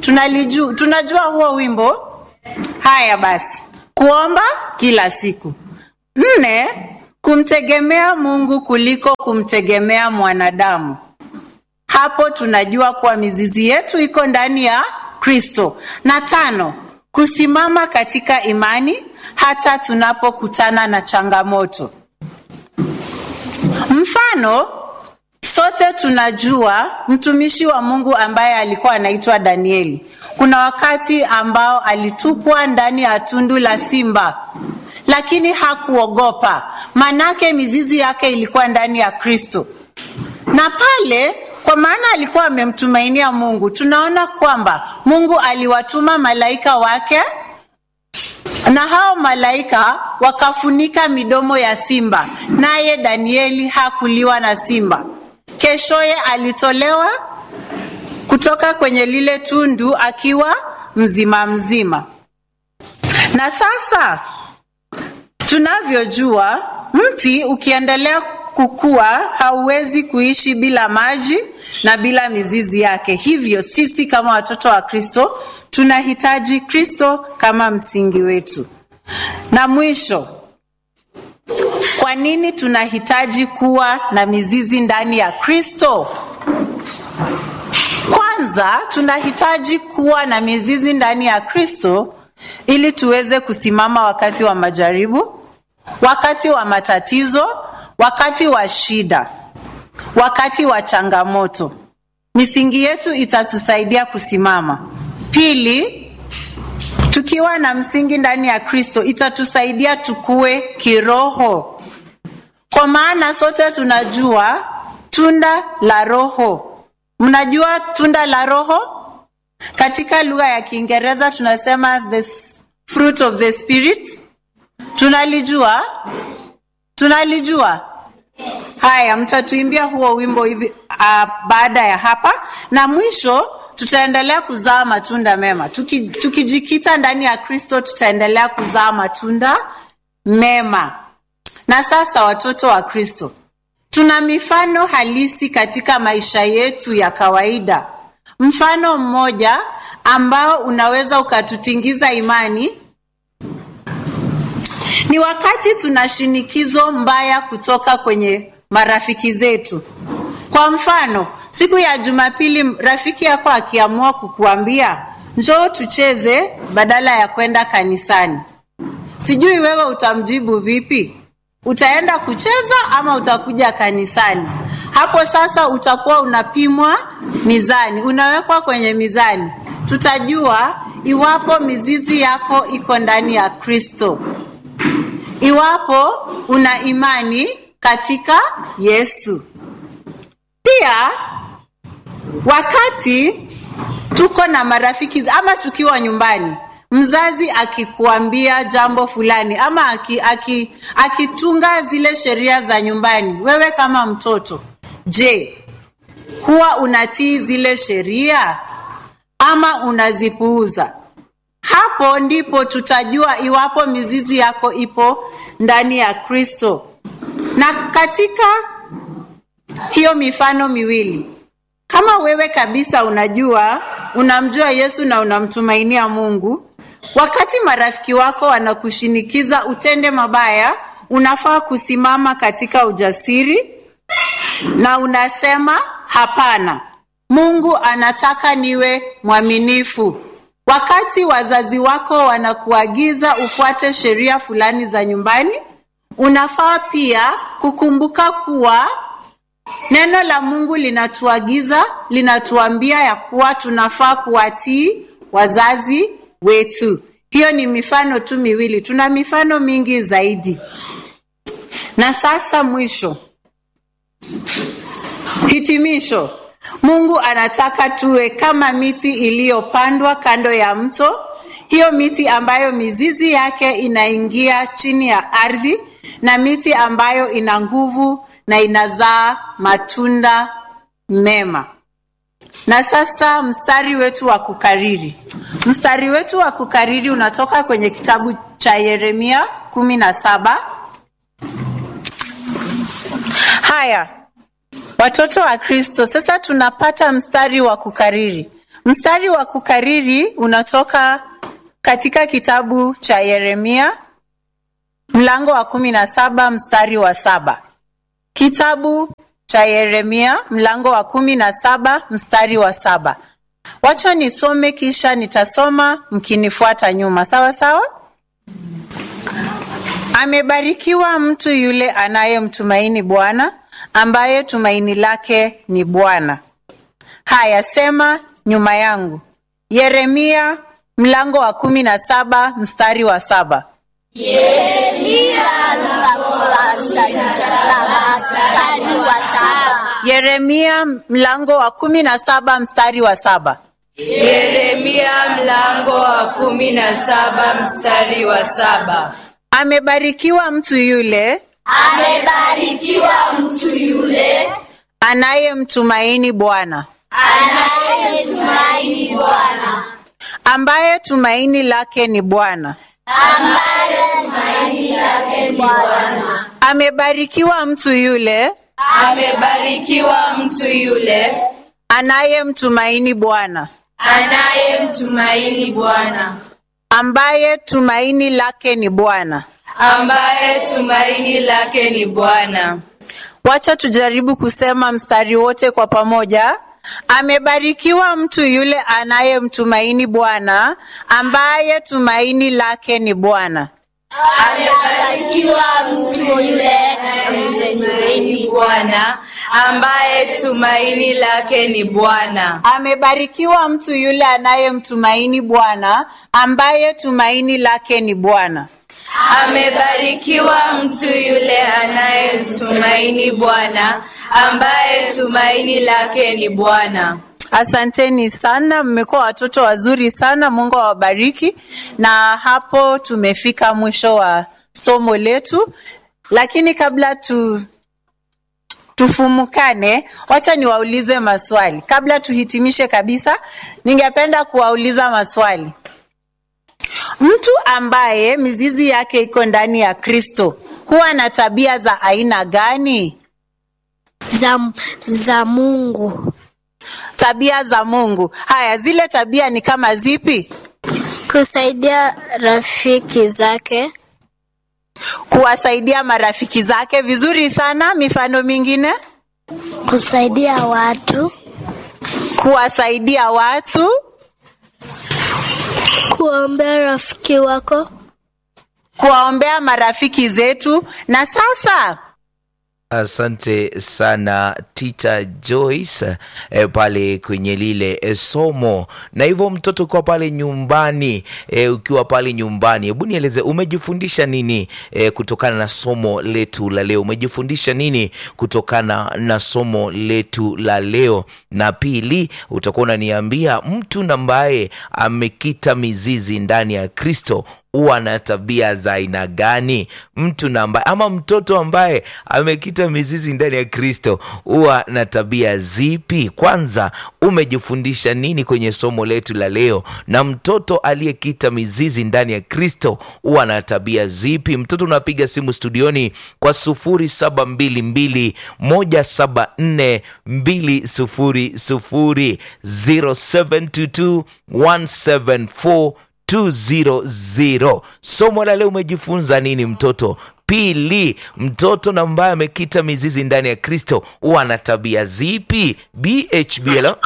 Tunaliju, tunajua huo wimbo. Haya basi, kuomba kila siku. Nne, kumtegemea Mungu kuliko kumtegemea mwanadamu. Hapo tunajua kuwa mizizi yetu iko ndani ya Kristo. Na tano, kusimama katika imani hata tunapokutana na changamoto. Mfano, sote tunajua mtumishi wa Mungu ambaye alikuwa anaitwa Danieli. Kuna wakati ambao alitupwa ndani ya tundu la simba, lakini hakuogopa, manake mizizi yake ilikuwa ndani ya Kristo. Na pale kwa maana alikuwa amemtumainia Mungu, tunaona kwamba Mungu aliwatuma malaika wake na hao malaika wakafunika midomo ya simba, naye Danieli hakuliwa na simba. Keshoye alitolewa kutoka kwenye lile tundu akiwa mzima mzima. Na sasa tunavyojua, mti ukiendelea kukua hauwezi kuishi bila maji na bila mizizi yake. Hivyo sisi kama watoto wa Kristo tunahitaji Kristo kama msingi wetu. Na mwisho, kwa nini tunahitaji kuwa na mizizi ndani ya Kristo? Kwanza, tunahitaji kuwa na mizizi ndani ya Kristo ili tuweze kusimama wakati wa majaribu, wakati wa matatizo, wakati wa shida, wakati wa changamoto. Misingi yetu itatusaidia kusimama. Pili, tukiwa na msingi ndani ya Kristo itatusaidia tukue kiroho, kwa maana sote tunajua tunda la Roho. Mnajua tunda la Roho? Katika lugha ya Kiingereza tunasema the fruit of the spirit. Tunalijua? Tunalijua? Haya, mtatuimbia huo wimbo hivi uh, baada ya hapa, na mwisho tutaendelea kuzaa matunda mema. Tuki, tukijikita ndani ya Kristo tutaendelea kuzaa matunda mema. Na sasa, watoto wa Kristo, tuna mifano halisi katika maisha yetu ya kawaida. Mfano mmoja ambao unaweza ukatutingiza imani ni wakati tuna shinikizo mbaya kutoka kwenye marafiki zetu. Kwa mfano, siku ya Jumapili rafiki yako akiamua kukuambia njoo tucheze badala ya kwenda kanisani, sijui wewe utamjibu vipi? Utaenda kucheza ama utakuja kanisani? Hapo sasa utakuwa unapimwa mizani, unawekwa kwenye mizani. Tutajua iwapo mizizi yako iko ndani ya Kristo, iwapo una imani katika Yesu. Pia wakati tuko na marafiki ama tukiwa nyumbani, mzazi akikuambia jambo fulani ama akitunga aki, aki zile sheria za nyumbani, wewe kama mtoto, je, huwa unatii zile sheria ama unazipuuza? Hapo ndipo tutajua iwapo mizizi yako ipo ndani ya Kristo. Na katika hiyo mifano miwili, kama wewe kabisa unajua unamjua Yesu na unamtumainia Mungu, wakati marafiki wako wanakushinikiza utende mabaya, unafaa kusimama katika ujasiri na unasema hapana, Mungu anataka niwe mwaminifu. Wakati wazazi wako wanakuagiza ufuate sheria fulani za nyumbani, unafaa pia kukumbuka kuwa neno la Mungu linatuagiza, linatuambia ya kuwa tunafaa kuwatii wazazi wetu. Hiyo ni mifano tu miwili, tuna mifano mingi zaidi. Na sasa mwisho, hitimisho. Mungu anataka tuwe kama miti iliyopandwa kando ya mto, hiyo miti ambayo mizizi yake inaingia chini ya ardhi, na miti ambayo ina nguvu na inazaa matunda mema. Na sasa mstari wetu wa kukariri, mstari wetu wa kukariri unatoka kwenye kitabu cha Yeremia kumi na saba. Haya, watoto wa Kristo, sasa tunapata mstari wa kukariri. Mstari wa kukariri unatoka katika kitabu cha Yeremia mlango wa kumi na saba mstari wa saba. Kitabu cha Yeremia mlango wa kumi na saba mstari wa saba. Wacha nisome kisha nitasoma mkinifuata nyuma, sawa sawa? Amebarikiwa mtu yule anayemtumaini Bwana, ambaye tumaini lake ni Bwana. Haya, sema nyuma yangu. Yeremia mlango wa kumi na saba mstari wa saba. Yeremia mlango wa kumi na saba mstari wa saba. Yeremia mlango wa kumi na saba mstari wa saba. Amebarikiwa mtu yule Amebarikiwa mtu yule anayemtumaini Bwana, anayetumaini Bwana, ambaye tumaini lake ni Bwana. ambaye tumaini lake ni Bwana. Amebarikiwa mtu yule Amebarikiwa mtu yule anayemtumaini Bwana, anayemtumaini Bwana, ambaye tumaini lake ni Bwana. ambaye tumaini lake ni Bwana. Wacha tujaribu kusema mstari wote kwa pamoja. Amebarikiwa mtu yule anayemtumaini Bwana, ambaye tumaini lake ni Bwana. Amebarikiwa mtu yule anayemtumaini Bwana, ambaye tumaini lake ni Bwana. Amebarikiwa mtu yule anayemtumaini Bwana, ambaye tumaini lake ni Bwana. Amebarikiwa mtu yule anayemtumaini Bwana, ambaye tumaini lake ni Bwana. Asanteni sana, mmekuwa watoto wazuri sana. Mungu awabariki. Na hapo tumefika mwisho wa somo letu, lakini kabla tu tufumukane, wacha niwaulize maswali kabla tuhitimishe kabisa. Ningependa kuwauliza maswali. Mtu ambaye mizizi yake iko ndani ya Kristo huwa na tabia za aina gani? za, za Mungu, Tabia za Mungu. Haya, zile tabia ni kama zipi? kusaidia rafiki zake, Kuwasaidia marafiki zake. Vizuri sana. Mifano mingine? kusaidia watu, Kuwasaidia watu, kuombea rafiki wako, kuwaombea marafiki zetu. Na sasa Asante sana Tita Joyce eh, pale kwenye lile eh, somo. Na hivyo mtoto ukiwa pale nyumbani eh, ukiwa pale nyumbani, hebu nieleze umejifundisha nini eh, kutokana na somo letu la leo? Umejifundisha nini kutokana na somo letu la leo? Na pili, utakuwa unaniambia mtu ambaye amekita mizizi ndani ya Kristo huwa na tabia za aina gani? Mtu na ambaye ama mtoto ambaye amekita mizizi ndani ya Kristo huwa na tabia zipi? Kwanza, umejifundisha nini kwenye somo letu la leo? Na mtoto aliyekita mizizi ndani ya Kristo huwa na tabia zipi? Mtoto unapiga simu studioni kwa sufuri saba mbili mbili moja saba nne mbili sufuri sufuri zero seven two two one seven four 200. Somo la leo umejifunza nini mtoto? Pili, mtoto na ambaye amekita mizizi ndani ya Kristo huwa na tabia zipi? BHB hello?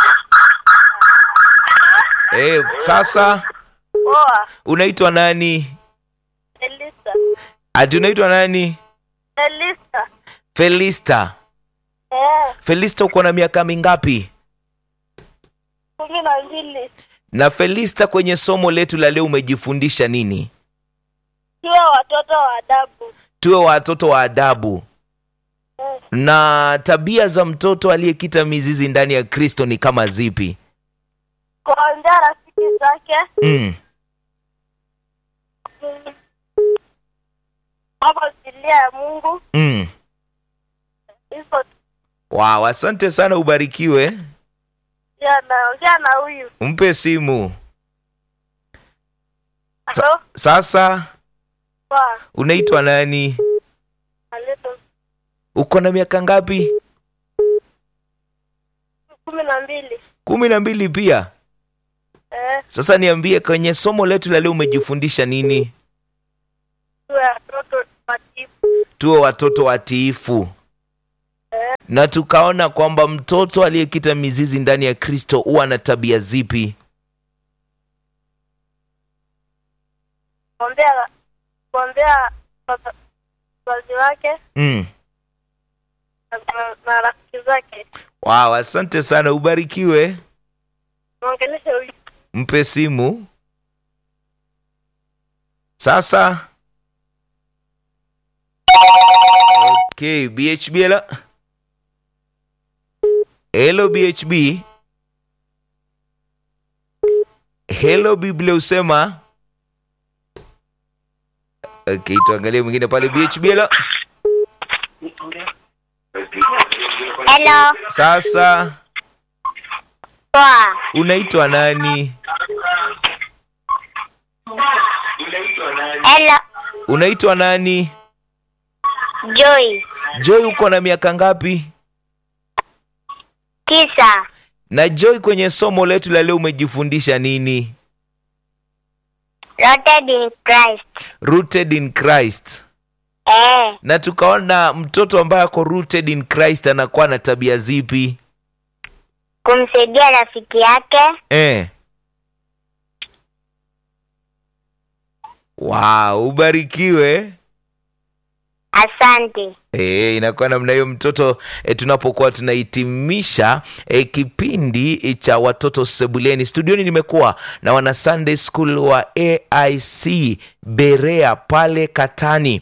Eh, sasa Poa, unaitwa nani? Elisa. Ati unaitwa nani? Elisa. Felista. Eh, Felista uko na miaka mingapi? kumi na mbili. Na Felista, kwenye somo letu la leo umejifundisha nini? Tuwe watoto wa adabu. Tuwe watoto wa adabu. Eh, Na tabia za mtoto aliyekita mizizi ndani ya Kristo ni kama zipi? kuambia rafiki zake Mm. mm, mambo zilia ya Mungu Mm. hivyo tu. Wow, asante sana, ubarikiwe. Pia naongea na huyu Mpe simu halo sasa. poa Unaitwa nani? aleto Uko na miaka ngapi? kumi na mbili kumi na mbili pia. Sasa niambie, kwenye somo letu la leo umejifundisha nini? tuwe watoto watiifu. Tuwe watoto watiifu, na tukaona kwamba mtoto aliyekita mizizi ndani ya Kristo huwa na tabia zipi? kuombea kuombea baba- wazazi wake Mm. na- na- na rafiki zake. Wow, asante sana, ubarikiwe. Mwongeleshe huyu Mpe simu sasa. Okay, BHB hello. Hello BHB. Hello Biblia usema. Okay, tuangalie mwingine pale BHB hello. Hello. Sasa Poa. unaitwa nani? Hello. Unaitwa nani? Joy. Joy, uko na miaka ngapi? Tisa. Na Joy, kwenye somo letu la leo umejifundisha nini? Rooted in Christ. Rooted in Christ. Eh. Na tukaona mtoto ambaye ako rooted in Christ anakuwa na tabia zipi? Kumsaidia rafiki yake. Eh. Wow, ubarikiwe. Asante. E, inakuwa namna hiyo mtoto e, tunapokuwa tunahitimisha e, kipindi cha watoto sebuleni studioni nimekuwa na wana Sunday School wa AIC Berea pale Katani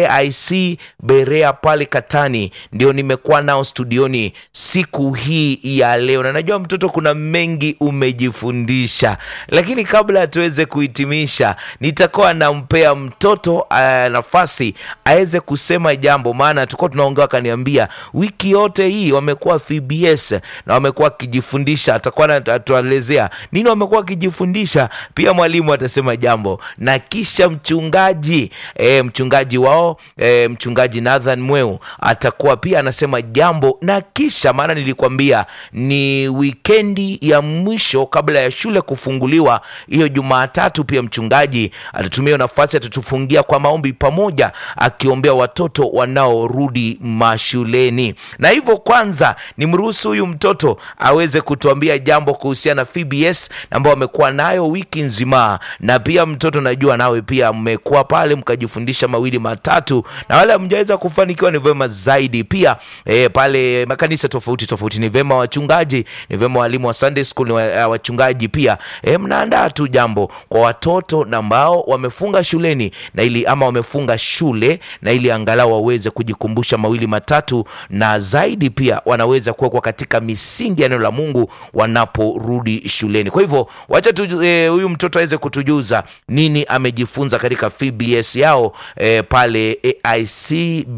AIC Berea pale Katani ndio nimekuwa nao studioni siku hii ya leo, na najua mtoto, kuna mengi umejifundisha, lakini kabla tuweze kuhitimisha, nitakuwa nampea mtoto uh, nafasi aweze kusema jambo, maana tulikuwa tunaongea, akaniambia wiki yote hii wamekuwa VBS na wamekuwa wakijifundisha. Atakuwa anatuelezea nini wamekuwa wakijifundisha, pia mwalimu atasema jambo na kisha mchungaji e, mchungaji wao e, mchungaji Nathan Mweu atakuwa pia anasema jambo na kisha, maana nilikwambia ni wikendi ya mwisho kabla ya shule kufunguliwa hiyo Jumatatu, pia mchungaji atatumia hiyo nafasi, atatufungia kwa maombi pamoja, akiombea watoto wanaorudi mashuleni. Na hivyo kwanza nimruhusu huyu mtoto aweze kutuambia jambo kuhusiana na VBS ambao wamekuwa nayo wiki nzima, na pia mtoto, najua nawe pia mmekuwa pale mkajifundisha mawili matatu, na wale hamjaweza kufanikiwa ni vema zaidi pia e, pale makanisa tofauti tofauti ni vema wachungaji, ni vema walimu wa Sunday school ni wa, uh, wachungaji pia e, mnaandaa tu jambo kwa watoto na ambao wamefunga shuleni na ili ama wamefunga shule na ili angalau waweze kujikumbusha mawili matatu, na zaidi pia wanaweza kuwekwa katika misingi ya neno la Mungu wanaporudi shuleni. Kwa hivyo wacha tu huyu e, mtoto aweze kutujuza nini amejifunza katika VBS yao e, pale AIC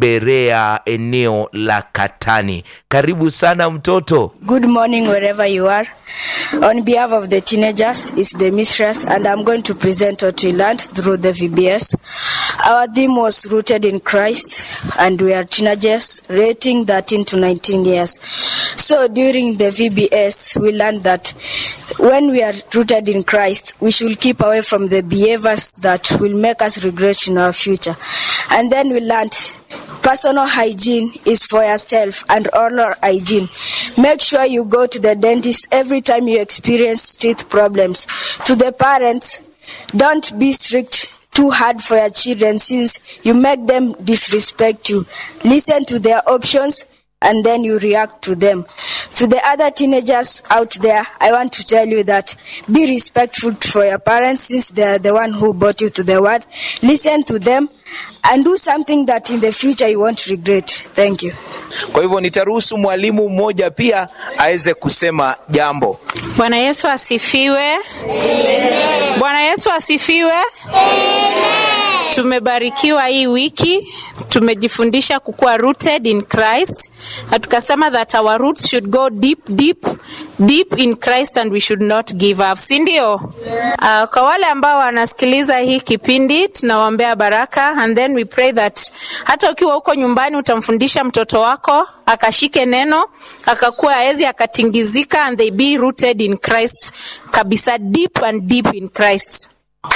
Berea eneo la Katani. Karibu sana mtoto. Good morning, wherever you are. On behalf of the teenagers, it's the mistress, and I'm going to present what we learned through the VBS. Our theme was rooted in Christ, and we are teenagers rating 13 to 19 years. So during the VBS, we learned that when we are rooted in Christ, we should keep away from the behaviors that will make us regret in our future. And then we learned Personal hygiene is for yourself and oral hygiene. Make sure you go to the dentist every time you experience teeth problems. To the parents, don't be strict too hard for your children since you make them disrespect you. Listen to their options and then you react to them. To the other teenagers out there, I want to tell you that be respectful for your parents since they are the one who brought you to the world. Listen to them and do something that in the future you won't regret. Thank you. Kwa hivyo nitaruhusu mwalimu mmoja pia aweze kusema jambo. Bwana Yesu asifiwe. Bwana Yesu asifiwe. Tumebarikiwa hii wiki, tumejifundisha kukuwa rooted in Christ na tukasema that our roots should go deep deep deep in Christ and we should not give up, si ndio? Uh, kwa wale ambao wanasikiliza hii kipindi tunawaombea baraka and then we pray that hata ukiwa huko nyumbani utamfundisha mtoto wako akashike neno akakuwa aezi akatingizika and they be rooted in Christ kabisa deep and deep in Christ.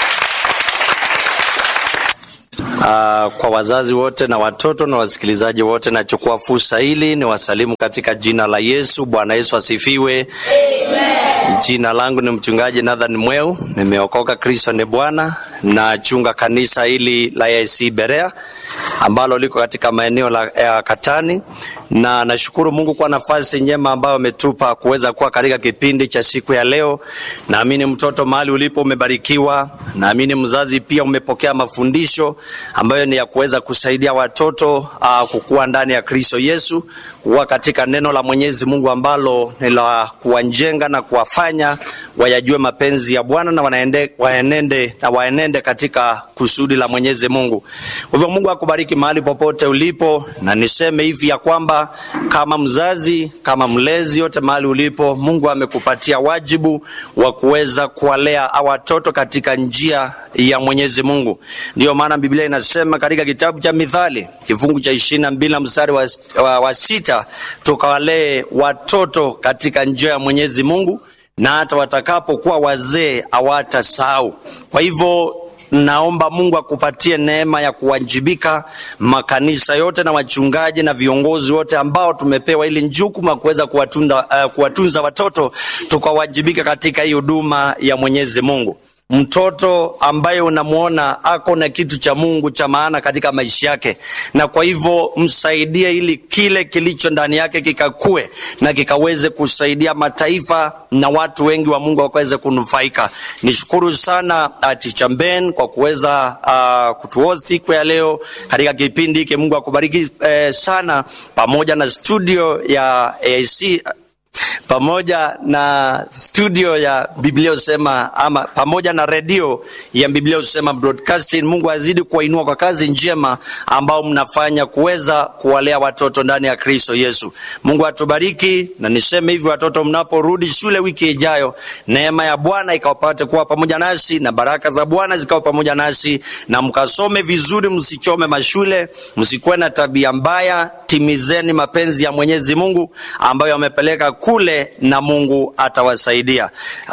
Uh, kwa wazazi wote na watoto na wasikilizaji wote, nachukua fursa hili ni wasalimu katika jina la Yesu. Bwana Yesu asifiwe. Amen. Jina langu ni mchungaji Nathan Mweu, nimeokoka, Kristo ni Bwana. Nachunga kanisa hili la AIC Berea ambalo liko katika maeneo la ya Katani, na nashukuru Mungu kwa nafasi njema ambayo ametupa kuweza kuwa katika kipindi cha siku ya leo. Naamini mtoto mahali ulipo umebarikiwa, naamini mzazi pia umepokea mafundisho ambayo ni ya kuweza kusaidia watoto uh, kukua ndani ya Kristo Yesu, kuwa katika neno la Mwenyezi Mungu ambalo ni la kuwajenga na kuwafanya wayajue mapenzi ya Bwana na wanaende, waenende na waenende katika kusudi la Mwenyezi Mungu. Kwa hivyo Mungu akubariki mahali popote ulipo, na niseme hivi ya kwamba kama mzazi, kama mlezi, yote mahali ulipo, Mungu amekupatia wajibu wa kuweza kuwalea watoto katika njia ya Mwenyezi Mungu. Ndiyo maana Biblia inasema katika kitabu cha Mithali kifungu cha ishirini na mbili na mstari wa, wa, wa sita tukawalee watoto katika njia ya Mwenyezi Mungu na hata watakapokuwa wazee hawatasahau. Kwa hivyo naomba Mungu akupatie neema ya kuwajibika, makanisa yote na wachungaji na viongozi wote ambao tumepewa ili jukumu la kuweza kuwatunza, uh, kuwatunza watoto tukawajibika katika hii huduma ya Mwenyezi Mungu. Mtoto ambaye unamwona ako na kitu cha Mungu cha maana katika maisha yake, na kwa hivyo msaidie ili kile kilicho ndani yake kikakue na kikaweze kusaidia mataifa na watu wengi wa Mungu wakaweze kunufaika. Nishukuru sana uh, Teacher Ben kwa kuweza uh, kutuoa siku ya leo katika kipindi hiki. Mungu akubariki eh, sana, pamoja na studio ya AIC pamoja na studio ya Biblia usema ama pamoja na redio ya Biblia usema broadcasting. Mungu azidi kuwainua kwa kazi njema ambao mnafanya kuweza kuwalea watoto ndani ya Kristo Yesu. Mungu atubariki, na niseme hivi, watoto mnaporudi shule wiki ijayo, neema ya Bwana ikawapate kuwa pamoja nasi na baraka za Bwana zikawa pamoja nasi, na mkasome vizuri, msichome mashule, msikuwe na tabia mbaya, timizeni mapenzi ya Mwenyezi Mungu ambayo amepeleka kule na Mungu atawasaidia.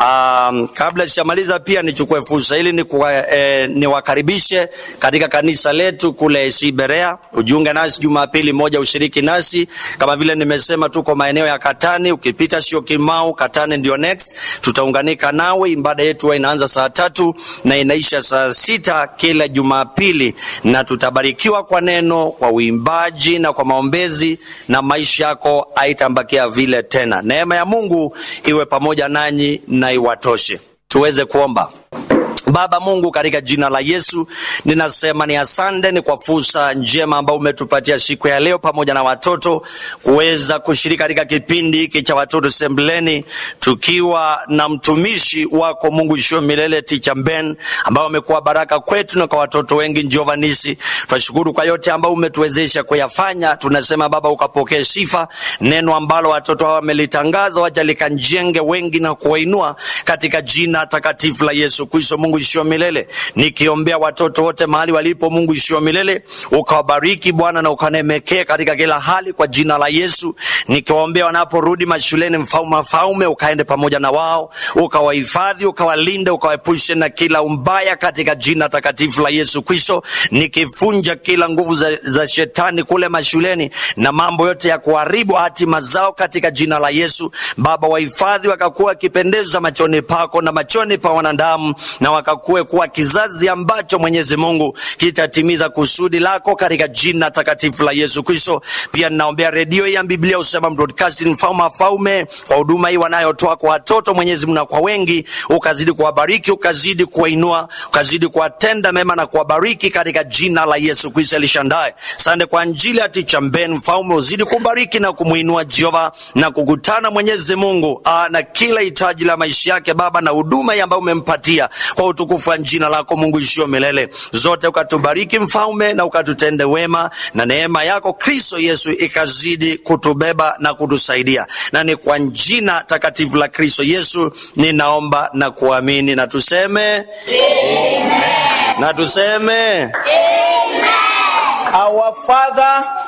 Um, kabla sijamaliza pia nichukue fursa hili ni eh, niwakaribishe katika kanisa letu kule AC Berea. Ujiunge nasi Jumapili moja, ushiriki nasi kama vile nimesema, tuko maeneo ya Katani. Ukipita sio Kimau, Katani ndio next, tutaunganika nawe. Ibada yetu huwa inaanza saa tatu na inaisha saa sita kila Jumapili, na tutabarikiwa kwa neno, kwa uimbaji na kwa maombezi, na maisha yako haitambakia vile tena. Neema ya Mungu iwe pamoja nanyi na iwatoshe. Tuweze kuomba. Baba Mungu, katika jina la Yesu ninasema ni asante, ni kwa fursa njema ambayo umetupatia siku ya leo pamoja na watoto kuweza kushiriki katika kipindi hiki cha watoto sembleni, tukiwa na mtumishi wako Mungu ishio milele Teacher Ben, ambao amekuwa baraka kwetu na kwa watoto wengi Jehova Nisi. Tunashukuru kwa yote ambayo umetuwezesha kuyafanya. Tunasema Baba, ukapokee sifa. Neno ambalo watoto hawa wamelitangaza, wacha likanjenge wengi na kuwainua katika jina takatifu la Yesu Kristo. Mungu ishio milele, nikiombea watoto wote mahali walipo, Mungu ishio milele, ukawabariki Bwana na ukanemekee katika kila hali kwa jina la Yesu. Nikiwaombea wanaporudi mashuleni, mfalme mfalme, ukaende pamoja na wao, ukawahifadhi, ukawalinde, ukawaepushe na kila umbaya katika jina takatifu la Yesu Kristo, nikifunja kila nguvu za, za shetani kule mashuleni na mambo yote ya kuharibu hatima zao katika jina la Yesu. Baba, wahifadhi wakakuwa wakipendeza machoni pako na machoni pa wanadamu na wakakuwe kuwa kizazi ambacho Mwenyezi Mungu kitatimiza kusudi lako katika jina takatifu la Yesu Kristo. Pia ninaombea redio ya Biblia usema broadcasting, mfalme wa falme, kwa huduma hii wanayotoa kwa watoto Mwenyezi Mungu na kwa wengi, ukazidi kuwabariki, ukazidi kuwainua, ukazidi kuwatenda mema na kuwabariki katika jina la Yesu Kristo alishandaye. Sande kwa njili ya Teacher Ben, mfalme uzidi kubariki na kumuinua Jehova na kukutana Mwenyezi Mungu aa, na kila hitaji la maisha yake Baba na huduma hii ambayo umempatia kwa utukufu wa jina lako Mungu ishio milele zote, ukatubariki mfalme, na ukatutende wema, na neema yako Kristo Yesu ikazidi kutubeba na kutusaidia, na ni kwa jina takatifu la Kristo Yesu ninaomba na kuamini, na tuseme Amen. na tuseme Amen. Our Father